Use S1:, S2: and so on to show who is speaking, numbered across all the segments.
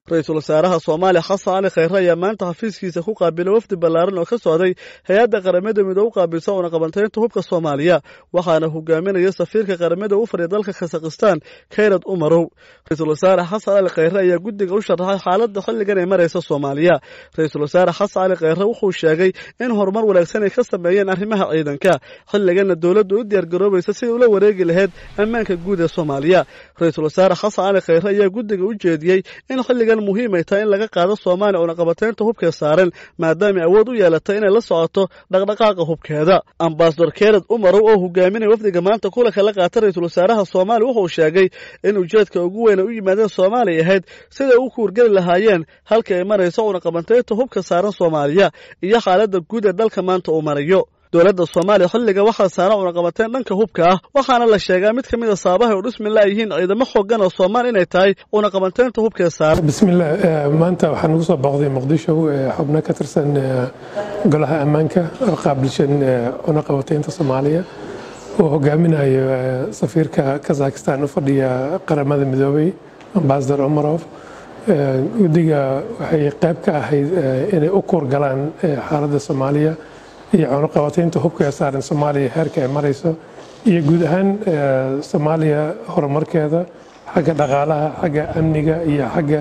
S1: ra-iisul wasaaraha soomaaliya xasan cali khayre ayaa maanta xafiiskiisa ku qaabilay wafdi ballaaran oo ka socday hay-adda qaramada midoobe u qaabilsa uuna qabantaynta hubka soomaaliya waxaana hogaaminaya safiirka qaramada u fadhiya dalka khasakhistan kayrad umarow ra-iisul wasaare xasan cali khayre ayaa guddiga u sharaxay xaaladda xilligan ay maraysa soomaaliya ra-iisul wasaare xasan cali khayre wuxuu sheegay in horumar wanaagsan ay ka sameeyeen arrimaha ciidanka xilliganna dowladdu u diyaargaroobaysa sidai ula wareegi lahayd ammaanka guud ee soomaaliya ra-iisul wasaare xasan cali khayre ayaa guddiga u jeediyey in xilligan muhiim ay tahay in laga qaado soomaaliya uuna qabateynta hubkee saaran maadaamay awood u yeelatay inay la socoto dhaqdhaqaaqa hubkeeda ambasador kerad umarow oo hogaaminaya wafdiga maanta kulanka la qaata ra-iisul wasaaraha soomaaliya wuxuu sheegay in ujeedka ugu weyn ay u yimaadeen soomaaliya ahayd siday u kuurgeli lahaayeen halka ay marayso uuna qabantaynta hubka saaran soomaaliya iyo xaaladda guud ee dalka maanta uu marayo dowladda soomaaliya xilliga waxaa saaran cunaqabateen dhanka hubka ah waxaana la sheegaa mid ka mid a saabahay u dhismi laayihiin ciidamo xoogan oo soomaali inay tahay cunaqabateynta hubkee saaran
S2: bismillaah maanta waxaan ugu soo booqday muqdisho xubno ka tirsan golaha ammaanka qaabilshan cunaqabateynta soomaaliya oo hogaaminayo safiirka kazakhistan u fadhiya qaramada midoobay ambasador omarov guddiga waxay qayb ka ahayd inay u kuurgalaan xaaladda soomaaliya iyo cunaqabateynta hubka ee saaran soomaaliya heerka ay marayso iyo guud ahaan soomaaliya horumarkeeda xagga dhaqaalaha xagga amniga iyo xagga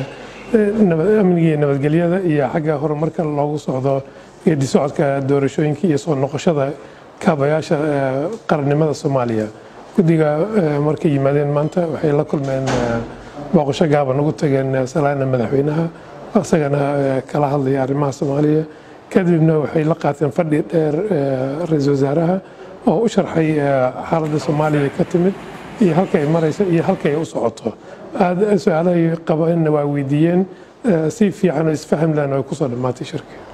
S2: amniga iyo nabadgelyada iyo xagga horumarka loogu socdo geedi socodka doorashooyinka iyo soo noqoshada kaabayaasha qarannimada soomaaliya guddiga markay yimaadeen maanta waxay la kulmeen booqasho gaaban ugu tageen salaana madaxweynaha isagana kala hadlaya arrimaha soomaaliya kadibna waxay la qaateen fadhi dheer ra-iisul wasaaraha oo u sharxay xaaladda soomaaliya ka timid iyo halka ay marayso iyo halka ay u socoto aad su-aalahay qabeenna waa weydiiyeen si fiican oo isfaham lehna ay kusoo dhammaatay shirka